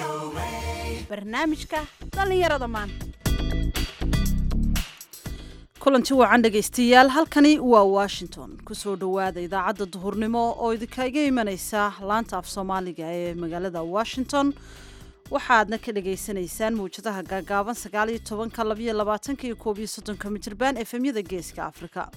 barnaamijka dhallinyarada maanta kulanti wacan dhegaystayaal halkani waa washington kusoo dhowaada idaacadda duhurnimo oo idinkaga imanaysa laanta af soomaaliga ee magaalada washington waxaadna ka dhagaysanaysaan mawjadaha gaagaaban sagaaliyo tobanka labayo labaatanka iyo koob iyo soddonka mijirbaan efemyada geeska afrika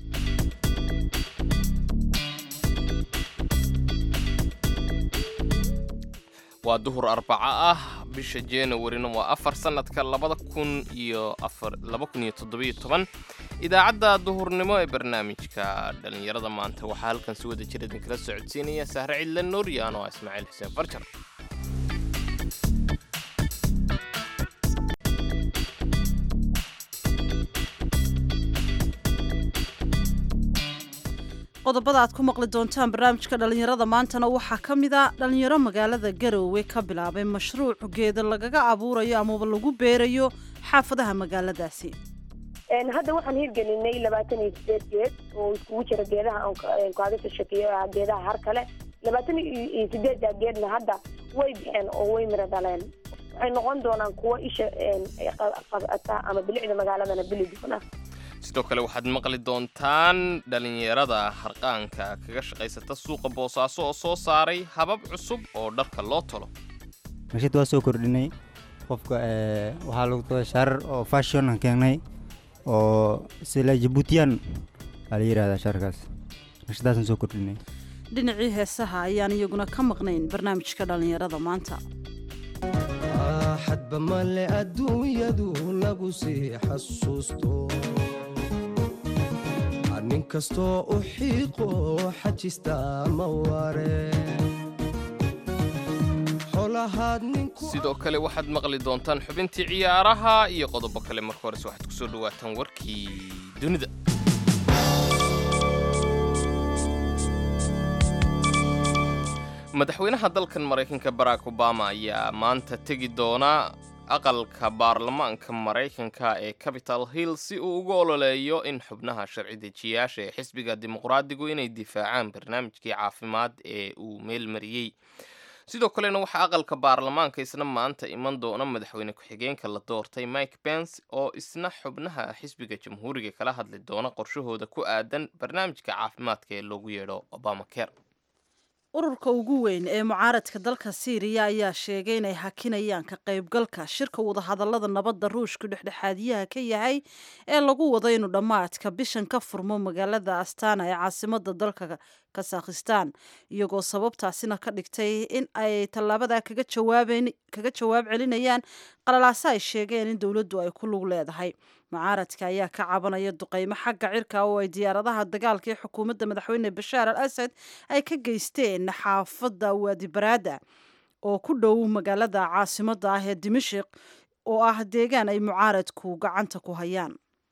waa duhur arbaco ah bisha januarina waa afar sannadka labada kun iyo afar laba kun iyo toddobiyo toban idaacadda duhurnimo ee barnaamijka dhallinyarada maanta waxaa halkan si wada jir idinkala socodsiinaya sahre cidla nuuriyaan oo ah ismaaciil xuseen farjar qodobada aad ku maqli doontaan barnaamijka dhallinyarada maantana waxaa ka mid a dhallinyaro magaalada garoowe ka bilaabay mashruuc geeda lagaga abuurayo amaba lagu beerayo xaafadaha magaaladaasi hadda waxaan hirgelinay labaatan iyo sideed geed oo iskugu jira geedaha aan kaaga soo sheekeeyo geedaha har kale labaatan iyo sideedda geedna hadda way baxeen oo way miro dhaleen waxay noqon doonaan kuwo isha qabata ama bilicda magaaladana bili doona sidoo kale waxaad maqli doontaan dhallinyarada harqaanka kaga shaqaysata suuqa boosaaso oo soo saaray habab cusub oo dharka loo tolo nashid waa soo kordhinay qofka waxaa lagu toda shaarar oo fashion aan keenay oo sila jabuutiyan aa la yidhahdaa shaarkaas nashadaasaan soo kordhinay dhinacii heesaha ayaan iyaguna ka maqnayn barnaamijka dhallinyarada maanta xadba male adduunyadu lagu sii xasuusto nin kastoo u xiiqo xajista ma ware sidoo kale waxaad maqli doontaan xubintii ciyaaraha iyo qodobo kale marka hores waxaad ku soo dhawaataan warkii dunida madaxweynaha dalkan maraykanka barack obama ayaa maanta tegi doona aqalka baarlamaanka maraykanka ee capital hill si uu ugu ololeeyo in xubnaha sharci dejiyaasha ee xisbiga dimuqraadigu inay difaacaan barnaamijkii caafimaad ee uu meelmariyey sidoo kalena waxaa aqalka baarlamaanka isna maanta iman doona madaxweyne ku-xigeenka la doortay mike pence oo isna xubnaha xisbiga jamhuuriga kala hadli doona qorshahooda ku aadan barnaamijka caafimaadka ee loogu yeedho obama care ururka ugu weyn ee mucaaradka dalka siiriya ayaa sheegay inay hakinayaan ka qaybgalka shirka wadahadallada nabadda ruushku dhexdhexaadiyaha ka yahay ee lagu wado inuu dhammaadka bishan ka furmo magaalada astana ee caasimada dalka kasakhistan iyagoo sababtaasina ka dhigtay in ay tallaabada kaga jawaab celinayaan qalalaase ay sheegeen in dowladdu ay ku lug leedahay mucaaradka ayaa ka cabanaya duqeymo xagga cirka oo ay diyaaradaha dagaalka ee xukuumadda madaxweyne bashaar al asad ay ka geysteen xaafadda waadibaraada oo ku dhow magaalada caasimada ah ee dimashik oo ah deegaan ay mucaaradku gacanta ku hayaan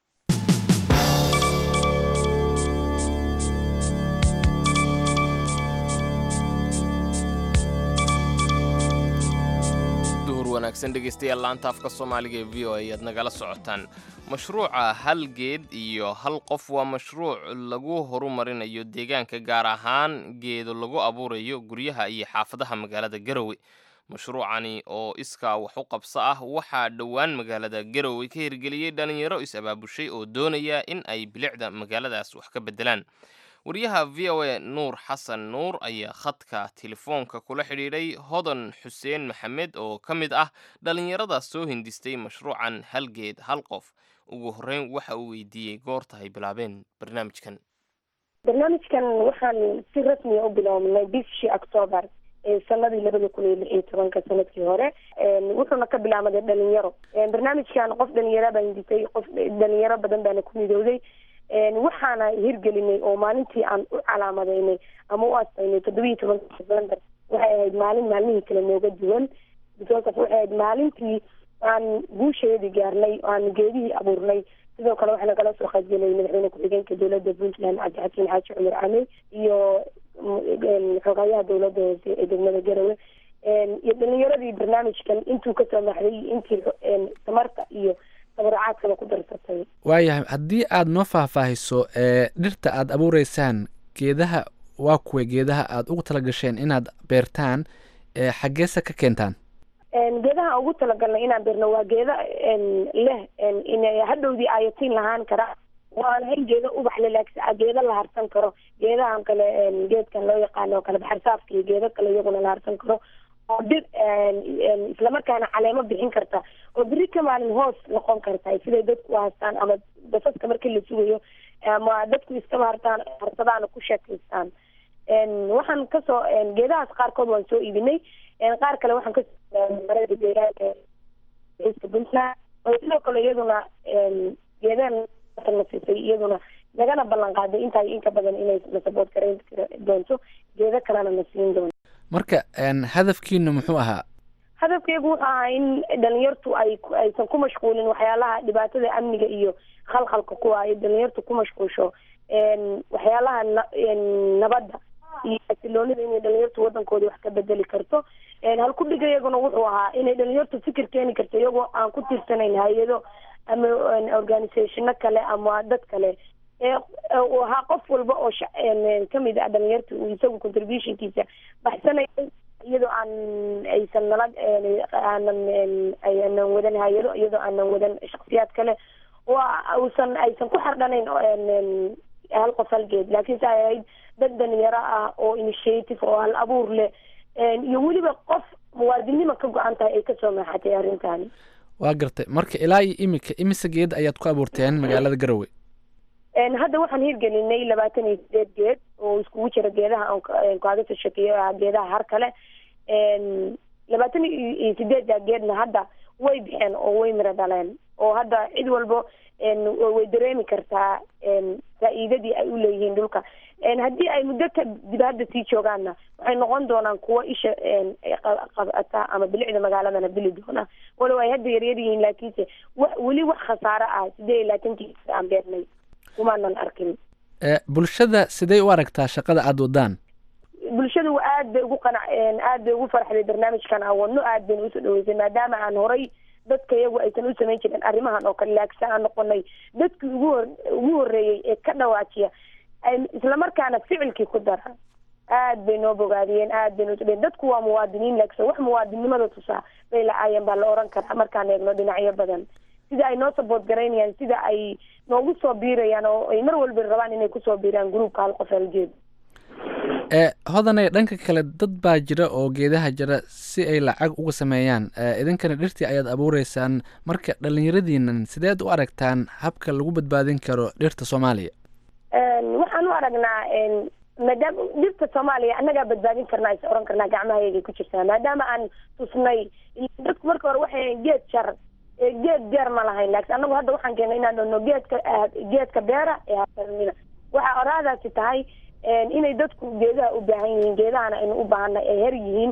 wanaagsan dhegaystayaal laanta afka soomaaliga ee v o a ayaad nagala socotaan mashruuca hal geed iyo hal qof waa mashruuc lagu horumarinayo deegaanka gaar ahaan geedo lagu abuurayo guryaha iyo xaafadaha magaalada garowe mashruucani oo iskaa wax u qabso ah waxaa dhowaan magaalada garowe ka hirgeliyey dhallinyaro is-abaabushay oo doonaya in ay bilicda magaaladaas wax ka beddelaan wariyaha v o a nuur xasan nuur ayaa khadka telefoonka kula xidhiidhay hodan xuseen maxamed oo ka mid ah dhallinyarada soo hindistay mashruucan hal geed hal qof ugu horreyn waxa uu weydiiyey goorta ay bilaabeen barnaamijkan barnaamijkan waxaan si rasmiya u bilownay bishii octoobar sanadii labada kun iyo lix iyo tobanka sanadkii hore wuxuuna ka bilaamaday dhalinyaro barnaamijkan qof dhalinyaro baa hindisay qof dhalinyaro badan baana ku midowday waxaana hirgelinay oo maalintii aan u calaamadeynay ama u astaynay toddobiiyo tobanka november waxay ahayd maalin maalmihii kale nooga duwan because of waxay ahayd maalintii aan guusheedii gaarnay aan geedihii abuurnay sidoo kale waxaa nagala soo qaybgelay madaxweyne ku-xigeenka dowladda puntland cabdixakiin xaaji cumar camey iyo xogaayaha dowladda hoose ee degmada garowe iyo dhalinyaradii barnaamijkan intuu kasoo maxday intii tamarta iyo tabarucaadkaba ku darsatay waayahay haddii aada noo faahfaahiso ee dhirta aada abuureysaan geedaha waa kuwa geedaha aada ugu tala gasheen inaad beertaan ee xaggeesa ka keentaan geedaha ugu talagalnay inaan beerno waa geeda leh inay hadhowdii ayatiin lahaan kara waan hayn geeda ubax le laakiin geeda la harsan karo geedahan kale geedkan loo yaqaano kale baxarsaafka iyo geeda kale iyaguna la harsan karo oo dhir islamarkaana caleemo bixin karta oo beri ka maalin hoos noqon karta siday dadku u haystaan ama basaska markii la sugayo ama dadku iskaba hartaan harsadaan ku sheekaystaan waxaan kasoo geedahaas qaarkood waan soo iibinay qaar kale waxaan kasoo marada deegaanka iska puntland oo sidoo kale iyaduna geedahan nasisay iyaduna nagana ballan qaaday intaa inka badan inay na sabood garayn doonto geedo kalena na siin doonto marka hadafkiinu muxuu ahaa hadafkeygu wuxuu ahaa in dhalinyartu ay aysan ku mashquulin waxyaalaha dhibaatada amniga iyo khalkhalka kuwa ay dhalinyartu ku mashquulsho waxyaalaha nabadda iyo xasiloonida inay dhalinyartu wadankooda wax ka bedeli karto halkudhiga iyaguna wuxuu ahaa inay dhalinyartu fikir keeni karto iyagoo aan ku tiirsanayn hay-ado ama organisationo kale ama dad kale uu ahaa qof walba oo kamid ah dhalinyarta uu isagu contributionkiisa baxsanaya iyadoo aan aysan nala aanan aanan wadan hay-ado iyadoo aanan wadan shaksiyaad kale oo uusan aysan ku xardhanayn hal qof halgeed laakiin se ay ahayd dad dhalinyaro ah oo initiative oo hal abuur leh iyo weliba qof muwaadinima ka go-an tahay ay kasoo maaxatay arrintani waa gartay marka ilaa iyo imika imise geed ayaad ku abuurteen magaalada garowe hadda waxaan hirgelinay labaatan iyo sideed geed oo iskugu jira geedaha aan kaaga soo sheekeeyo geedaha har kale labaatan iyo sideedda geedna hadda way bixeen oo way miro dhaleen oo hadda cid walbo way dareemi kartaa faa-iidadii ay u leeyihiin dhulka haddii ay muddo kadib hadda sii joogaanna waxay noqon doonaan kuwo isha qabata ama bilicda magaaladana bili doona walow ay hadda yaryar yihiin laakiinse wa weli wax khasaaro ah sidee iyo labaatanki aan beernay kumaanan arkin bulshada sidee u aragtaa shaqada aada wadaan bulshadu aad bay ugu qanac aad bay ugu farxday barnaamijkan aan wadno aad bayna usoo dhaweysay maadaama aan horay dadka iyagu aysan u samayn jirin arrimahan oo kale laakisa aan noqonay dadkii ugu hor ugu horreeyey ee ka dhawaajiya islamarkaana ficilkii ku dara aad bay noo bogaadiyeen aad bay noo sodheen dadku waa muwaadiniin laakiin wax muwaadinimada tusaa bay la-aayeen baa la oran karaa markaan eegno dhinacyo badan sida ay noo sabood garaynayaan sida ay noogu soo biirayaan oo ay mar walba rabaan inay kusoo biiraan gruupka hal qof halgeed ee hodanay dhanka kale dad baa jira oo geedaha jira si ay lacag uga sameeyaan idinkana dhirtii ayaad abuureysaan marka dhallinyaradiinan sideed u aragtaan habka lagu badbaadin karo dhirta soomaaliya waxaan u aragnaa maadaama dhirta soomaaliya annagaa badbaadin karnaa is oran karnaa gacmahayagay ku jirtaa maadaama aan tusnay dadku marka hore waxay geed jar geed beer ma lahayn laakiin annagu hadda waxaan keennay inaan dhahno geedka geedka beera ee hasanina waxaa oraadaasi tahay inay dadku geedaha u baahan yihiin geedahana aynu u baahana ay her yihiin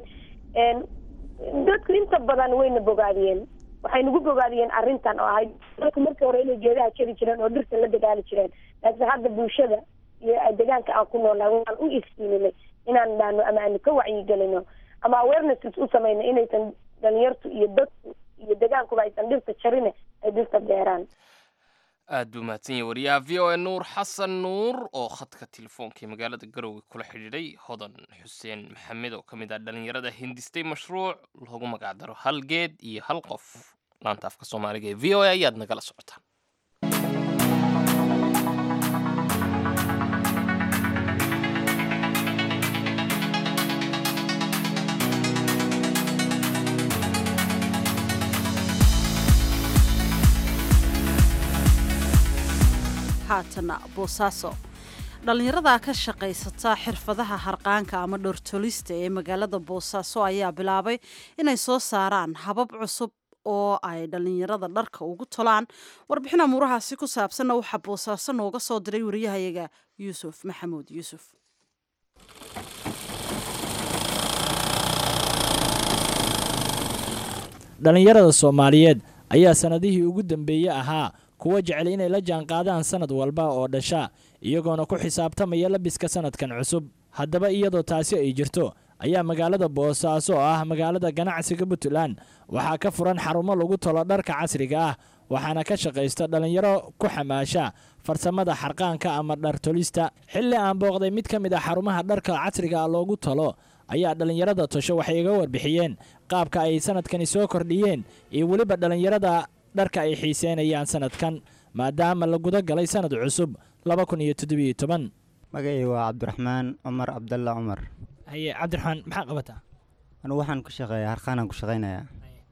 dadku inta badan wayna bogaadiyeen waxay nagu bogaadiyeen arrintan oo ahayd dadku markii hore inay geedaha jari jireen oo dhirta la dagaali jireen laakiin hadda bulshada iyo deegaanka aan ku noolnahay waxaan u iftiiminay inaan dhahno ama aanu ka wacyigelino ama awarenesses u samayno inaysan dhalinyartu iyo dadku iyo deegaankuba aysan dhirta jarine ay dhirta beeraan aad buu mahadsan yahay wariyaha v o a nuur xasan nuur oo khadka telefoonkai magaalada garowe kula xidhiidhay hodan xuseen maxamed oo ka mid ah dhallinyarada hindistay mashruuc loogu magacdaro hal geed iyo hal qof laanta afka soomaaliga ee v o a ayaad nagala socotaan haatana boosaaso dhallinyarada ka shaqaysata xirfadaha harqaanka ama dhortolista ee magaalada boosaaso ayaa bilaabay inay soo saaraan habab cusub oo ay dhallinyarada dharka ugu tolaan warbixin amuurahaasi ku saabsanna waxaa boosaaso nooga soo diray wariyahayaga yuusuf maxamuud yuusuf dhallinyarada soomaaliyeed ayaa sannadihii ugu dambeeyey ahaa kuwa jecel inay la jaanqaadaan sannad walba oo dhasha iyagoona ku xisaabtamaya labiska sannadkan cusub haddaba iyadoo taasi ay jirto ayaa magaalada boosaaso oo ah magaalada ganacsiga puntland waxaa ka furan xarumo lagu tolo dharka casriga ah waxaana ka shaqaysta dhallinyaro ku xamaasha farsamada xarqaanka ama dhartolista xilli aan booqday mid ka mid a xarumaha dharka casriga ah loogu talo ayaa dhallinyarada tosho waxay iga warbixiyeen qaabka ay sanadkani soo kordhiyeen iyo weliba dhallinyarada dharka ay xiiseynayaan sanadkan maadaama la guda galay sanad cusub laba kun iyo toddobiyo toban magacay waa cabdiraxmaan cumar cabdalla cumar haye cabdiraxmaan maxaa qabataa anigu waxaan ku shaqeeyaa harqaanaan ku shaqaynayaa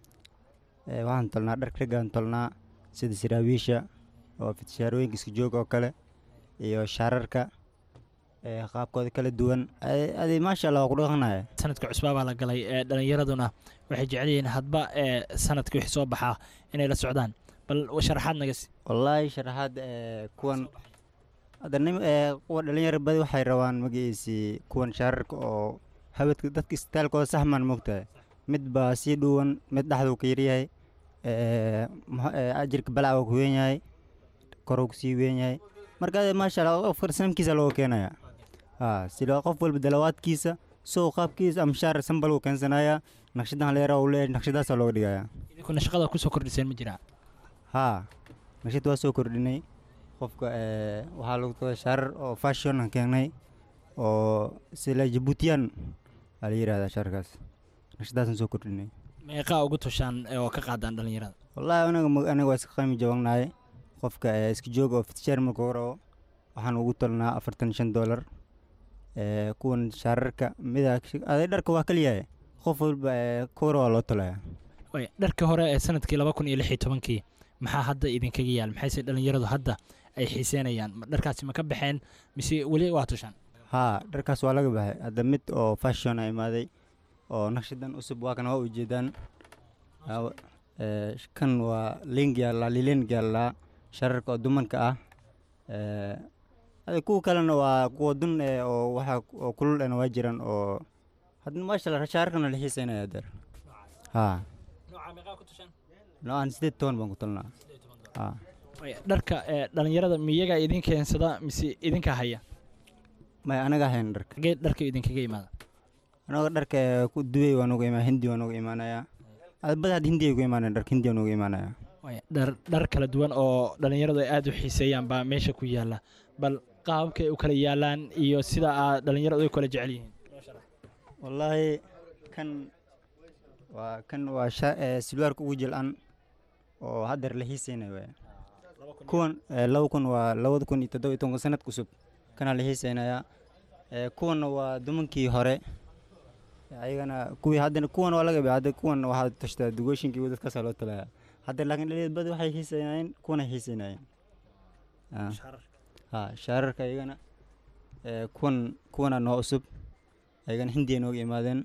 Ee, waxaan tolnaa dhar raggaan tolnaa sida siraawiisha oo fitshaarooyinka isku joog oo kale iyo shaararka ee, qaabkooda kala duwan Adi- adi maasha allah waa ku dhaqanaya sanadka cusbaa baa la galay ee dhallinyaraduna waxay jecel yihiin hadba ee sanadka wixii soo baxaa inay la socdaan bal sharaxaad naga si wallaahi sharaxaad ee, kuwan hadda nim ee, kuwa dhalinyaro badi waxay rabaan magaciisii kuwan shaararka oo habadka dadka istaalkooda saxmaan moogtahay mid baa sii dhuwan mid dhexduu ka yaryahay ee, muxuu- ee, ajirka balac waa ku weyn yahay koruu ku sii weyn yahay marka ade maasha allah qofka sanamkiisa looga keenaya ha sida qof walba dalawaadkiisa sow qaabkiisa ama shaar sambal uu keensanayaa naqshadahan leera uu leeyahay naqshadaasaa looga dhigayaa idinkuna shaqada kusoo kordhiseen ma jiraa haa naqshad waa soo kordhinay qofka ee, waxaa lagu tagaa shaarar oo fashion aan keenay oo sila jabuutiyan aa la yidhahdaa shaarkaas naqshadaasaan soo kordhinay meeqaa ugu toshaan ee oo ka qaadaan dhallinyarada wallaahi anaga ma- anaga waa iska qiimi jabanahay qofka ee, iska joog oo fitshaar marka hore oo waxaan ugu tolnaa afartan iyo shan doolar ee, kuwan shaararka mida aday dharka waa kaliyahay qof walba ee, kowra waa loo tolaya way dharka hore ee sanadkii laba kun iyo lix iyo tobankii maxaa hadda idinkaga yaal maxayse dhallinyaradu hadda ay xiiseynayaan Ma- dharkaasi ma ka baxeen mise weli waa toshaan haa dharkaas waa laga baxay hadda mid oo fashion a imaaday oo naqshadan cusub waa kan waa ujeedaan Aa- ee, sh- kan waa ling yaallaa liling yaallaa shararka oo dumanka ah ee, hada kuwa kalena waa kuwa dun ee oo waxa oo kulul ena waa jiraan oo hadda maasha allah shaararkana la xiiseynaya deer haa noocan sideed toban baan ku talnaa haa Way, dharka ee dhallinyarada miyaga idin keensada mise idinka haya may anaga ahayn dharka xagee dharka idinkaga imaada anaga dharka ee ku duway waa nuga imaa hindi waa nuga imaanayaa bada hadda hindi ay ku imaanaya dharka hindi waa nuga imaanayaa Way, dhar dhar kala duwan oo dhallinyaradu ay aada u xiiseeyaan baa meesha ku yaala bal qaababkay u kala yaalaan iyo sida aad dhallinyaradu ay kala jecel yihiin wallaahi kan waa kan waa sha- ee, silwaarka ugu jil-an oo haddeer la xiiseynayo waay kuwan ee, laba kun waa labada kun iyo toddoba iyo tobanka sanad cusub kanaa la xiiseynayaa ee, kuwanna waa dumankii hore ayagana kuwii haddana kuwan waa laga hadda kuwan waxaa tashtaa dugooshinkii dadkaasaa loo talayaa hadda laakiin dhalinyarada badi waxay xiiseynayeen kuwana xiiseynayeen Ah. ha shaararka ayagana ee, kuwan kuwana noo cusub ayagana hindiya nooga imaadeen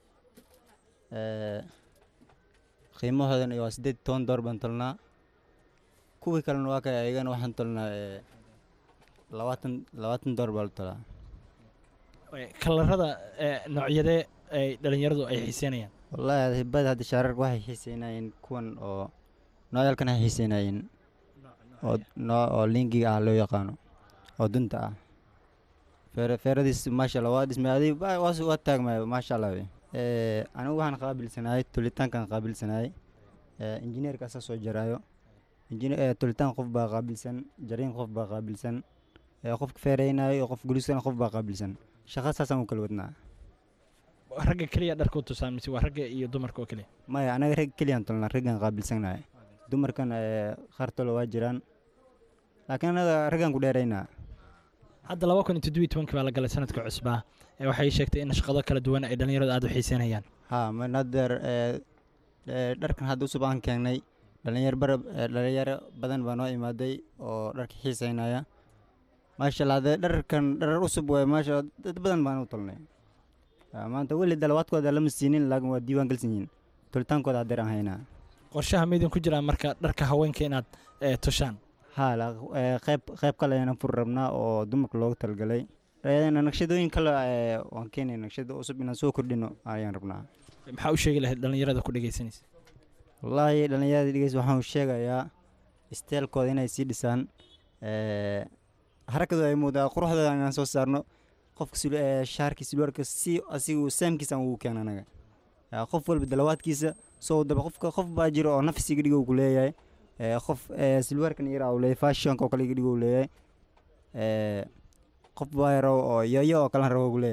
Ee, qiimahoodana waa siddeed iyo toban door baan tolnaa kuwii kalena waa kay ayagana waxaan tolnaa ee, labaatan labaatan door baa la tolaa Way, kalarada ee noocyadee ay dhallinyaradu ay xiiseynayaan wallaahi badi hadda shaararka waxay xiiseynayeen kuwan oo nooyalkan ay xiiseynayeen oo noo oo lingiga ah loo yaqaano oo dunta ah feere feeradiis maasha allah waa dhismay adi waa waa waa taagmaya maasha allah wey ee anigu waxaan qaabilsanahay tulitaankan qaabilsanahay ee injineerka asaa soo jaraayo injineer ee tulitaan qof baa qaabilsan jariin qof baa qaabilsan ee qofka feereynayo iyo qof guliskana qof baa qaabilsan shaqa saasaan u kala wadnaa ragga keliya dharka u tusaan mise waa ragga iyo dumarka oo keliya maya anaga rag keliyaan tolnaa raggaan qaabilsanahay dumarkan ee qaar tolo waa jiraan laakiin anaga raggaan ku dheeraynaa hadda laba kun iyo toddobiyo tobankii baa la galay sanadka cusbaa ee waxay sheegtay in shaqado kala duwan ay dhallinyaradu aada u xiiseynayaan haa man haddeer ee ee, dharkan hadda cusub aan keenay dhalinyar bara ee, dhalinyaro badan baa noo imaaday oo dharka xiiseynaya maasha allah hadee dharkan dharar cusub waay maasha Allah, dad badan baan u tolnay Haa, maanta weli dalawaadkooda lama siinin laakiin waa diiwaan galsan yihiin tolitaankooda haddeer aan haynaa qorshaha ma idinku jiraa marka dharka haweenka inaad ee, tushaan haa la- ee, qayb qayb kale ayaan fur rabnaa oo dumarka loogu talgalay Ayadana naqshadooyin kale ee, waan keenay naqshado cusub inaan soo kordhino ayaan rabnaa maxaa u sheegi lahayd dhallinyarada ku dhegeysanaysa wallaahi dhallinyarada dhegeys waxaan u sheegayaa isteelkooda inay sii dhisaan ee, harakadu ay muudaa quruxdooda inaan soo saarno qofka sil- ee, shaarka silwaarka si asigu saamkiisa aan ugu keena anaga Yaa, qof walba dalawaadkiisa soo daba qofka qof baa jiro oo nafsiga dhigo ku leeyahay ee, qof ee, silwaarkan yara uu leeyahay fashionka oo kale iga dhigo uu leeyahay ee, qof baa yaro oo yoyo oo kale rabo ku leeyahay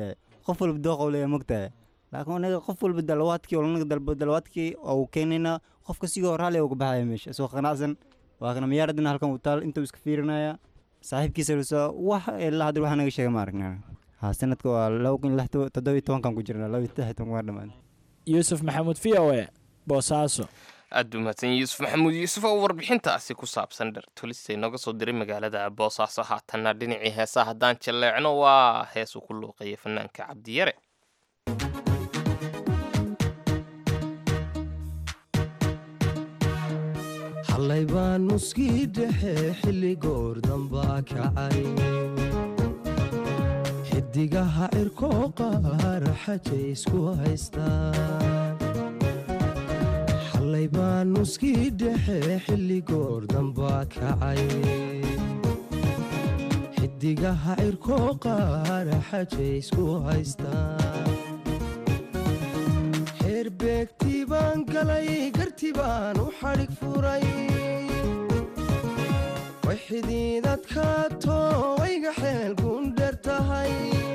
qof walba dooqa leeya mogtahay laakiin anaga qof walba dalawaadkii olanaga dalbo dalawaadkii oo keenayna qofka sigoo raalli uga baxaya meesha isoo qanacsan waa kana miyaaradina halkan uu taal intuu iska fiirinaya saaxiibkiisa lasoo wax ilaa hadda waxa naga sheega ma aragna ha sanadka waa laba kun lix toddoba iyo tobankan ku jirna laba iyo saddex iyo toban waa dhammaan yuusuf maxamuud v o e boosaaso aad buu mahadsan yahay yuusuf maxamuud yuusuf oo warbixintaasi ku saabsan dhertolista inooga soo diray magaalada boosaaso haatanna dhinacii heesaa haddaan jalleecno waa hees uu ku luuqeeya fanaanka cabdiyare xallay baan nuskii dhexe xilli goor dambaa kacay xidigaha cirkoo qaar xajay isku haystaan xallay baan nuskii dhexe xilli goor dambaa kacay xidigaha cirkoo qaar xajay isku haystaan xeerbeegtii baan galay garti baan u xadhig furay way xidiidadkaato wayga xeel gundher tahay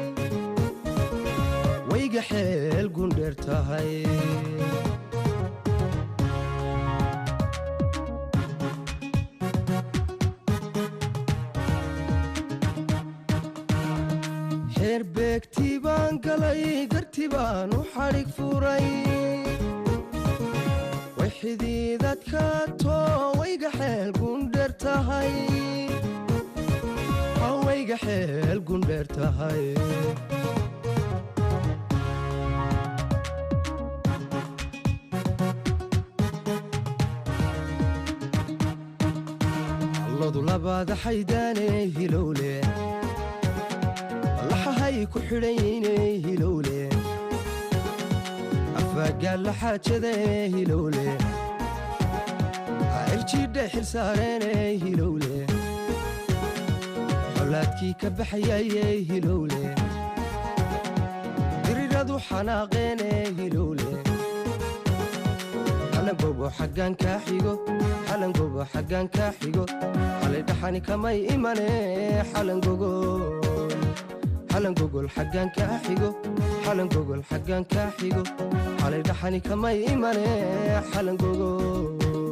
wayga xeel gundher tahay xeerbeegtii baan galay garti baan u xadhig furay way xidiidadkaato wayga xeel gundher tahay wayga xeel gundher tahay alladu labaada xaydaane hilowle laxahay ku xidhanyayne hilowle afagaalla xaajada hilowle cirjidha xil saareene hilowle xolaadkii ka baxayaye hilowle diriradu xanaaqeene hilowle xalangobo xaggaan kaa xigo xalangobo xaggaan kaa xigo xalay dhaxani kamay imane xalangogol xalangogol xaggaan kaa xigo xalangogol xaggaan kaa xigo xalay dhaxani kamay imane xalangogol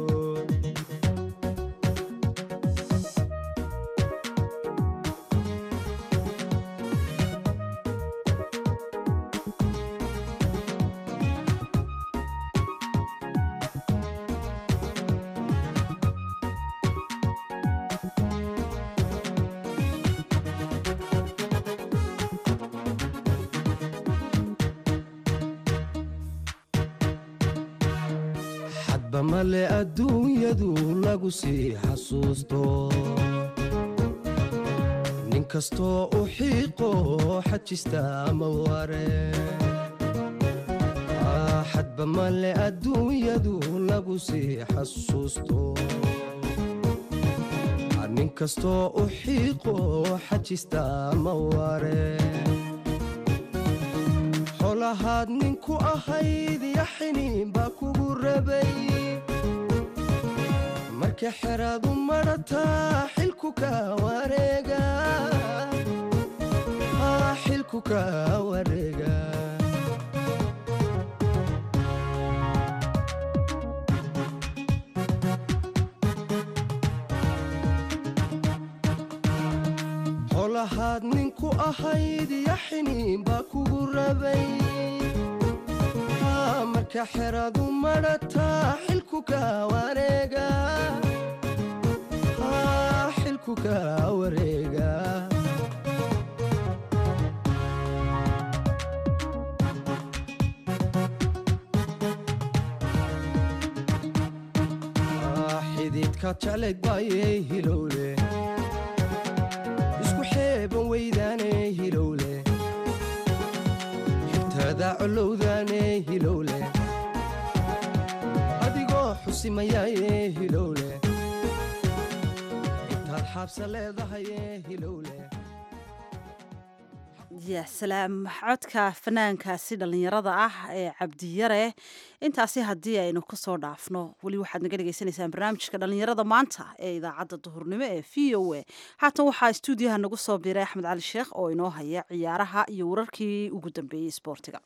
xadba male adduunyadu lagu sii xasuusto nin kastoo u xiiqo xajista ma ware xadba male adduunyadu lagu sii xasuusto nin kastoo u xiiqo xajista ma ware xolahaad ninku ahayd yaxiniin baa kugu rabay marka xeraadu madhataa xilku ka wareega xilku ka wareega xolahaad ninku ahayd yaxiniin baa kugu rabay marka xeraadu madhataa xilku ka wareega xilku ka wareega xididka jeclayd baayey hilowle isku xeeban weydaane hilowle xigtada colowdaane hilowle adigoo xusimayaaye hilowle intaad xaabsa leedahaye hilowle ya salaam codka fanaankaasi dhallinyarada ah ee cabdiyare intaasi haddii aynu kasoo dhaafno weli waxaad naga dhegaysanaysaan barnaamijka dhallinyarada maanta ee idaacadda duhurnimo ee v o a haatan waxaa stuudiyaha nagu soo biiray axmed cali sheekh oo inoo haya ciyaaraha iyo wararkii ugu dambeeyey isboortiga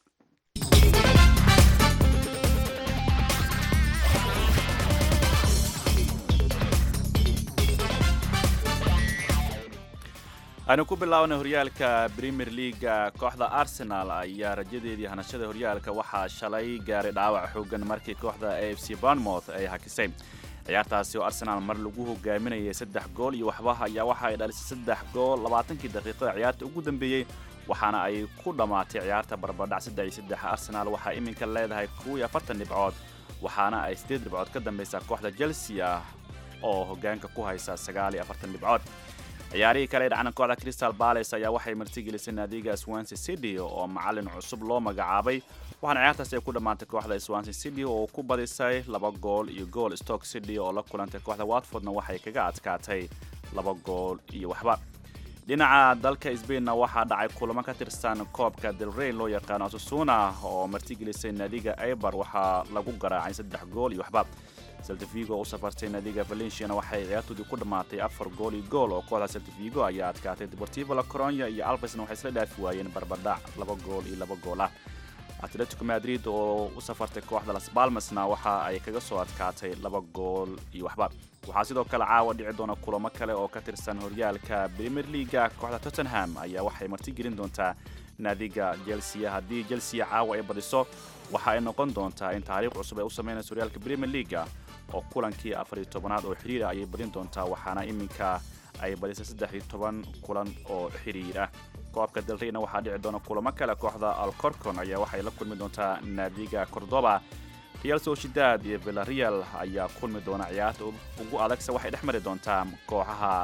aynu ku bilaabnay horyaalka premier leaga kooxda arsenal ayaa rajadeedii hanashada horyaalka waxaa shalay gaaray dhaawac xoogan markii kooxda a f c barnmouth ay hakisay ciyaartaasi oo arsenal mar lagu hogaaminayay saddex gool iyo waxba ayaa waxa ay dhalisay saddex gool labaatankii daqiiqada ciyaarta ugu dambeeyey waxaana ay ku dhammaatay ciyaarta barbardhac saddex iyo saddex arsenal waxaa iminka leedahay kow iyo afartan dhibcood waxaana ay siddeed dhibcood ka dambaysaa kooxda chelsea ah oo hogaanka ku haysa sagaal iyo afartan dhibcood ciyaarihii kale ee dhacna kooxda crystal palace ayaa waxay martigelisay naadiga swansea city oo macalin cusub loo magacaabay waxaana ciyaartaasi ay ku dhammaantay kooxda swansea city oo ku badisay laba gool iyo gool stoke city oo la kulantay kooxda watfordna waxay kaga adkaatay laba gool iyo waxba dhinaca dalka sbainna waxaa dhacay kulamo ka tirsan koobka delrain loo yaqaano asusuna oo martigelisay naadiga aibar waxaa lagu garaacay saddex gool iyo waxba seltifigo u safartay naadiga valenciana waxay ciyaartoodii ku dhammaatay afar gool iyo gool oo kooxda seltifigo ayaa adkaatay deportivo la coronya iyo alvesna waxay isla dhaafi waayeen barbardhac laba gool iyo laba gool ah atletico madrid oo u safartay kooxda las balmasna waxa ay kaga soo adkaatay laba gool iyo waxba waxaa sidoo kale caawa dhici doona kulamo kale oo ka tirsan horyaalka premier leaga kooxda tottenham ayaa waxay martigelin doontaa naadiga chelsea haddii chelsea caawa ay badiso waxa ay noqon doontaa in taariikh cusub ay u samaynayso horyaalka premier leaga oo kulankii afariyo tobanaad oo xiriira ayay badin doontaa waxaana iminka ay badisay saddex iyo toban kulan oo xiriir ah koobka dalreyna waxaa dhici doona kulamo kale kooxda alcorcon ayaa waxay la kulmi doontaa naadiga cordoba real sociedad iyo villareal ayaa kulmi doona ciyaarta ugu adagse waxay dhex mari doontaa kooxaha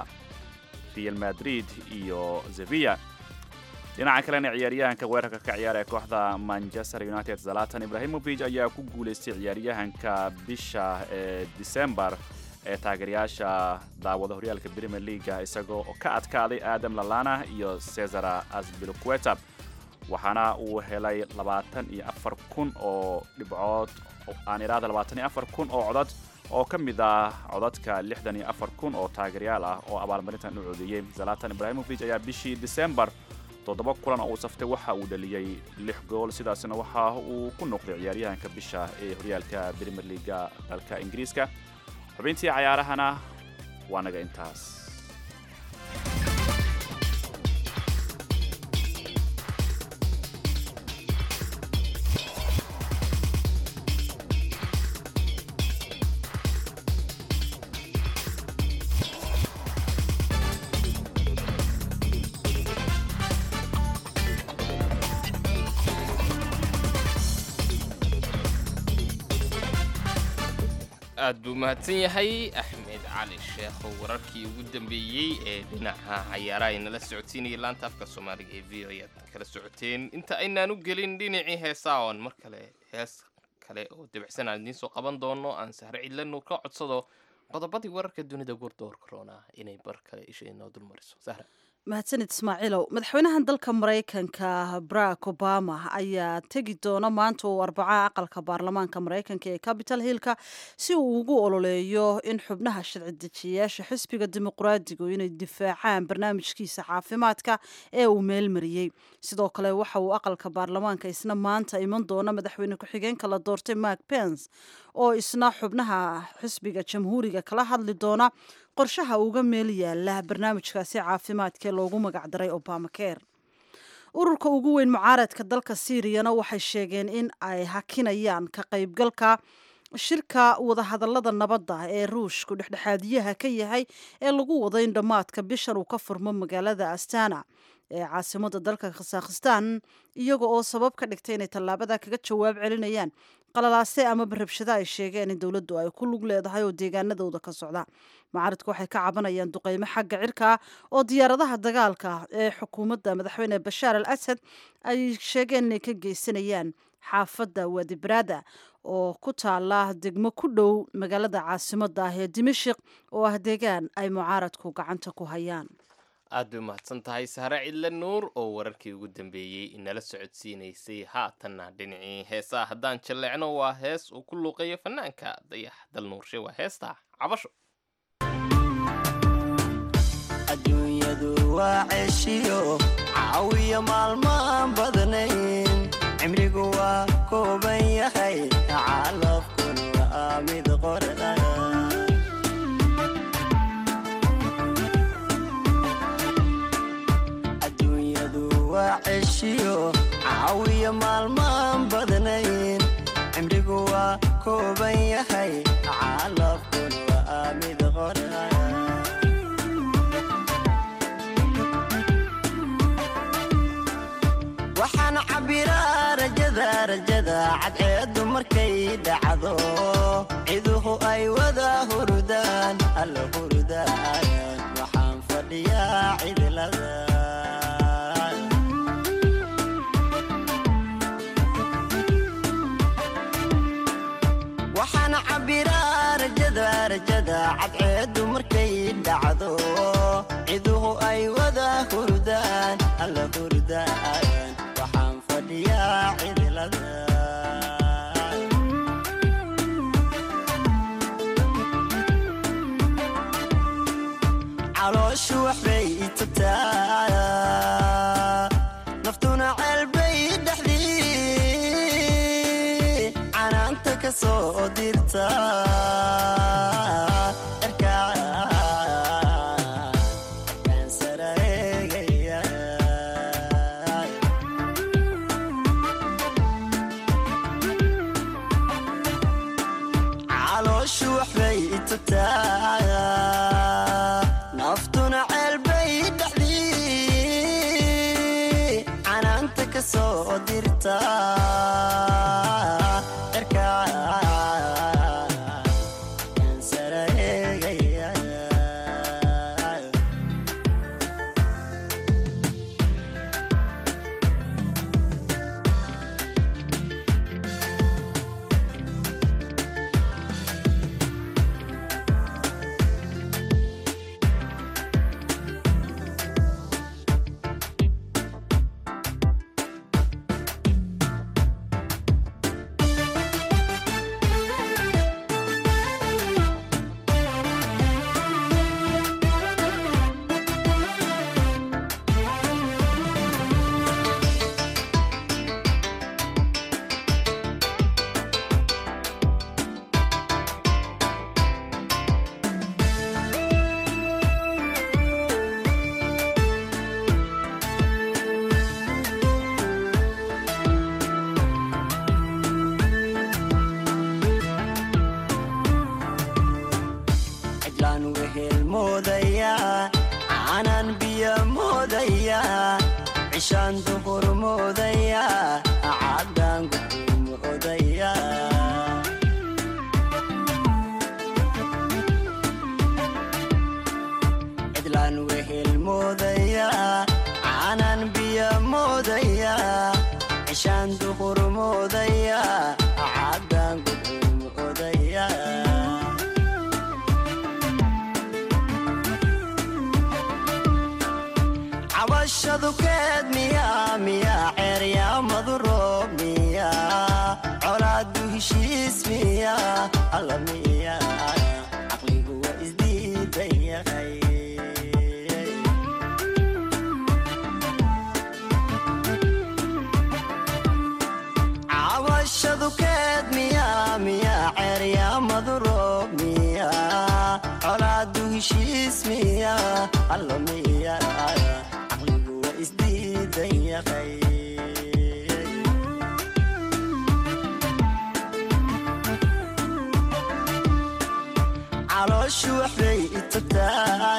real madrid iyo sevilla dhinaca kalena ciyaaryahanka weerarka ka ciyaara ee kooxda manchester united zalatan ibrahimovic ayaa ku guulaystay ciyaaryahanka bisha ee december ee taageerayaasha daawada horyaalka premier leaga isagoo ka adkaaday adam lalana iyo cesar asbilqueta waxaana uu helay labaatan iyo afar kun oo dhibcood aan idhaahda labaatan iyo afar kun oo codad oo ka mid ah codadka lixdan iyo afar kun oo taageeryaal ah oo abaalmarintan u codeeyey zalatan ibrahimovic ayaa bishii december toddoba kulan oo uu saftay waxa uu dhaliyey lix gool sidaasna waxa uu ku noqday ciyaaryahanka bisha ee horyaalka premier leaga dalka ingiriiska xubintii cayaarahana waa naga intaas aad buu mahadsan yahay axmed cali sheekh oo wararkii ugu dambeeyey ee dhinaca cayaaraha inala socodsiinaya laanta afka soomaaliga ee v o ayaad kala socoteen inta aynaan u gelin dhinacii heesaa oon mar kale hees kale oo dabicsan aan idiin soo qaban doono aan sahre cidlanu ka codsado qodobadii wararka dunida gurdoor corona inay bar kale isha inoo dulmariso sahra mahadsanid ismaaciilow madaxweynahan dalka maraykanka barack obama ayaa tegi doona maanta oo arbacaha aqalka baarlamaanka maraykanka ee capital hillka si uu ugu ololeeyo in xubnaha sharci dejiyayaasha xisbiga dimuqraadigu inay difaacaan barnaamijkiisa caafimaadka ee uu meelmariyey sidoo kale waxa uu aqalka baarlamaanka isna maanta iman doona madaxweyne ku-xigeenka la doortay mark pence oo isna xubnaha xisbiga jamhuuriga kala hadli doona qorshaha uga meel yaala barnaamijkaasi caafimaadkaee loogu magacdaray obamacare ururka ugu weyn mucaaradka dalka siiriyana waxay sheegeen in ay hakinayaan ka qaybgalka shirka wadahadalada nabadda ee ruushku dhexdhexaadiyaha ka yahay ee lagu wado in dhammaadka bishan uu ka furmo magaalada astana ee caasimada dalka khasaakhistan iyaga oo sabab ka dhigtay inay tallaabada kaga jawaab celinayaan qalalaase ama barabshado ay sheegeen in dowladdu ay ku lug leedahay oo deegaanadooda ka socda mucaaradku waxay ka cabanayaan duqeymo xagga cirka oo diyaaradaha dagaalka ee xukuumadda madaxweyne bashaar al asad ay sheegeen inay ka geysanayaan xaafadda wadibrada oo ku taala degmo ku dhow magaalada caasimada ah ee dimashik oo ah deegaan ay mucaaradku gacanta ku hayaan aad bay umahadsan tahay sahre cidle nuur oo wararkii ugu dambeeyey inala socodsiinaysay haatanna dhinacii heesaha haddaan jalleecno waa hees uu ku luuqeeyo fanaanka dayax dal nuurshe waa heesta cabasho adduunyadu waa ceeshiyo caawiya maalmaan badnayn cimrigu waa kooban yahay calafkuna waa mid qorda adduunyadu waa ceeshiyo caawiya maalmaan badnayn cimrigu waa kooban yahay calafkuna waa mid qorda waxaan cabbiraa rajada rajada cadceeddu markay dhacdo ciduhu ay wada hurudaan alla hurudaan waxaan fadhiyaa cidlada waxaan cabbiraa rajada rajada cadceeddu markay dhacdo ciduhu ay wada hurudaan alla hurudaan waxaan fadhiyaa cidlada calooshu waxbay itagtaa naftuna ceelbay dhexdii canaanta ka soo dirta calooshu waxbay itagtaa naftuna ceelbay dhexdii canaanta ka soo dirta cidlaan wehel moodaya caanaan biyo moodaya cishaan duhur moodaya caddaan gudu moodaya cidlaan wehel moodaya caanaan biyo moodaya cishaan duhur moodaya caddaan gudu moodaya cabashadu keed miyaa miyaa ceeryaamadu roob miyaa colaadu heshiis miyaa alla miyaa caqligu waa isdiidan yahay cabashadu keed miyaa miyaa ceeryaamadu roob miyaa colaadu heshiis miyaa alla miyaa caqligu waa isdiidan yahay calooshu waxbay itagtaa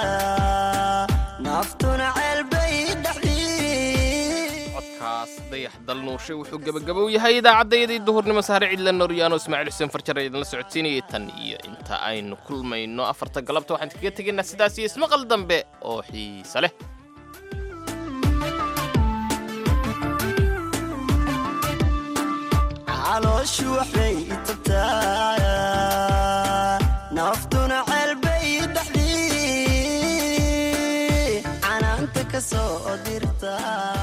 naftuna ceelbay dhexdii codkaas dayax dal nuurshe wuxuu gebagabow yahay idaacaddayadii duhurnimo sahre cidla noryaano ismaaciil xuseen farjar ee idinla socodsiinayay tan iyo inta aynu kulmayno afarta galabta waxaan kaga tegaynaa sidaas iyo ismaqal dambe oo xiise leh calooshu waxbay itagtaa naftuna ceelbay dhexdii ka soo dirta